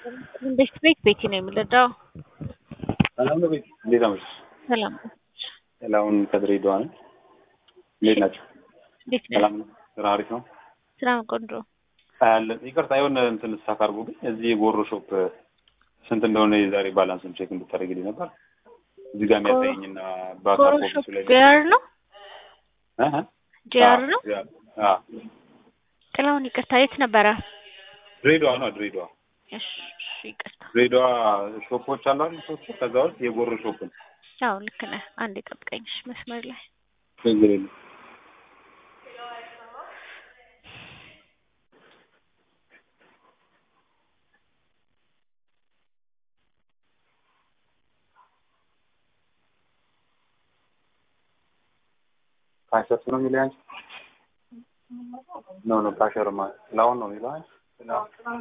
ቤት ቤት ቤቲ ነው የምንረዳው። ሰላም ነው ቤት፣ እንዴት አመሸሽ? ሰላም ሰላሙን ከድሬዳዋ ነው። እንዴት ናቸው? እንዴት ነህ? ሰላም ነው። ስራ አሪፍ ነው። ስራ ቆንጆ። አያለን ይቅርታ፣ የሆነ እንትን ስታክ አድርጎብኝ እዚህ የጎሮ ሾፕ ስንት እንደሆነ የዛሬ ባላንስን ቼክ እንድታደርግልኝ ነበር። እዚህ ጋር የሚያሳየኝና በአካል ኦፊሱ ጎሮሾፕ ላይ ጂአር ነው እ እ ጂአር ነው። አ ጥላሁን ይቅርታ፣ የት ነበረ? ድሬዳዋ ነው ድሬዳዋ እሺ እሺ፣ ይቅርታ። ድሬዳዋ ሾፖች አሉ አይደል? ሶስት ከዛ ውስጥ የጎሮ ሾፕ ነው። አዎ ልክ ነህ። አንዴ ጠብቀኝ እሺ፣ መስመር ላይ ችግር የለም። ካሸር ነው የሚለው አንቺ ኖ ኖ ካሸር ማለት ጥላሁን ነው የሚለው አንቺ ጥላሁን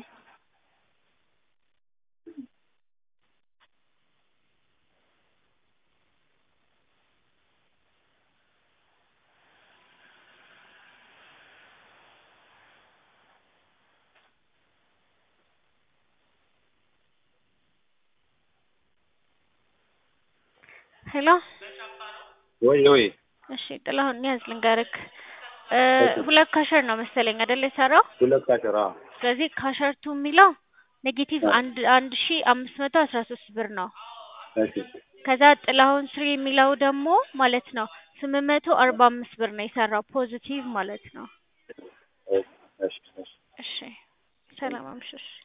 ሄሎ። ወይ ወይ እሺ ጥላሁን ያዝ ልንገርክ። እ ሁለት ካሸር ነው መሰለኝ አይደል የሰራው። ሁለት ካሸር አዎ ስለዚህ ካሸርቱ የሚለው ኔጌቲቭ አንድ አንድ ሺ አምስት መቶ አስራ ሶስት ብር ነው። እሺ ከዛ ጥላሁን ስሪ የሚለው ደግሞ ማለት ነው ስምንት መቶ አርባ አምስት ብር ነው የሰራው ፖዚቲቭ ማለት ነው። እሺ እሺ እሺ ሰላም አምሽሽ።